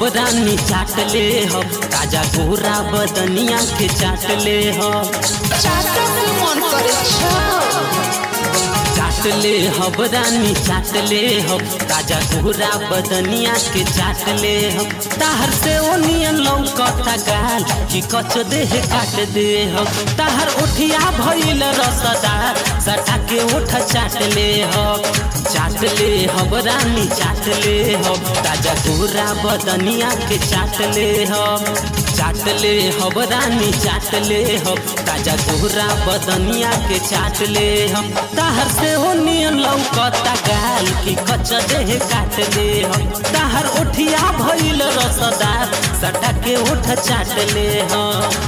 रानी चाट ले हो ताजा गोरा बदनिया के चाट ले हो चाटा के मन करे छा चाट ले हब रानी चाट ले हो ताजा गोरा बदनिया के चाट ले हो ताहर से ओनियन लौकता गाल कि कच देह काट दे हो ताहर ओठिया भइल रसदार सटा के ओठ चाट ले हो चाट ले हब रानी चाट ले हो ताजा गोरा बदनिया के चाट ले हो चाट ले हब रानी चाट ले हो ताजा गोरा बदनिया के चाट ले हो ताहर से हो नियन लौकता गाल कि कच देह काट ले हो ताहर ओठिया भइल रसदार सटा के ओठ चाट ले हो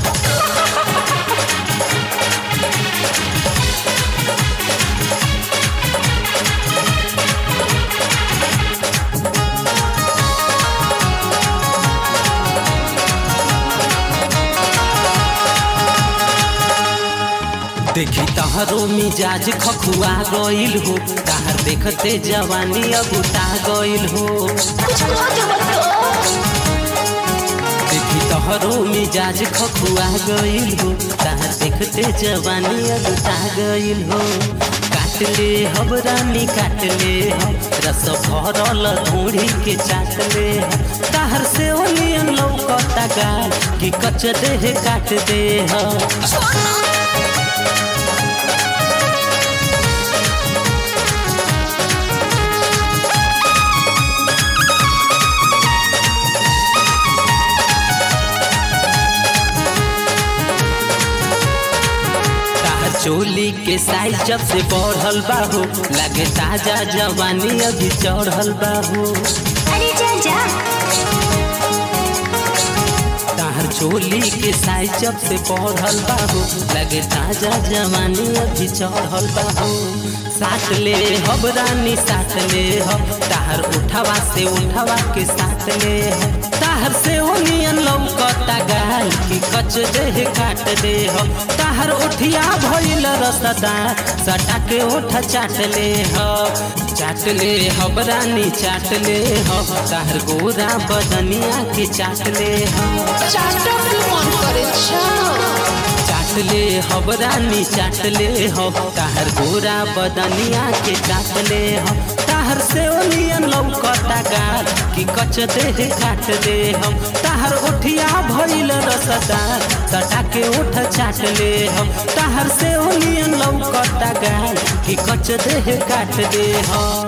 देखी तहरो मिजाज खखुआ गइल हो ताहर देखते जवानी अगुटा गइल हो कुछ लाज मत देखी तहरो मिजाज खखुआ गइल हो ताहर देखते जवानी अगुटा गइल हो काट ले हब रानी काट ले हम रस भरल धूड़ी के चाट ले हम ताहर से ओनियन लौकता गाल कि कच देह काट दे हम ताहर चोली के साइज जब से बढ़ल बाहू लगे ताजा जवानी अभी चढ़ल बाहू अरे जा जा ताहर चोली के साइज जब से बढ़ल बाहू लगे ताजा जवानी अभी चढ़ल बाहू साथ ले हब रानी साथ ले हब ताहर उठावा से उठावा के साथ ले हब ताहर से ओनियन लौकता गाल कि कच देह काट दे हम ताहर उठिया भइल रसदार सटा के ओठ चाट ले हब चाट ले हब रानी चाट ले हब ताहर गोरा बदनिया के चाट ले हब चाटा के मन करे छा चाट ले हब रानी चाट ले हब ताहर गोरा बदनिया के चाट ले हब ताहर से ओनियन लौकता गाल कि कच देह काट दे हम ताहर उठिया भइल रसदार सटा के उठ चाट ले हम ताहर से ओनियन लौकता गाल कि कच देह काट दे हम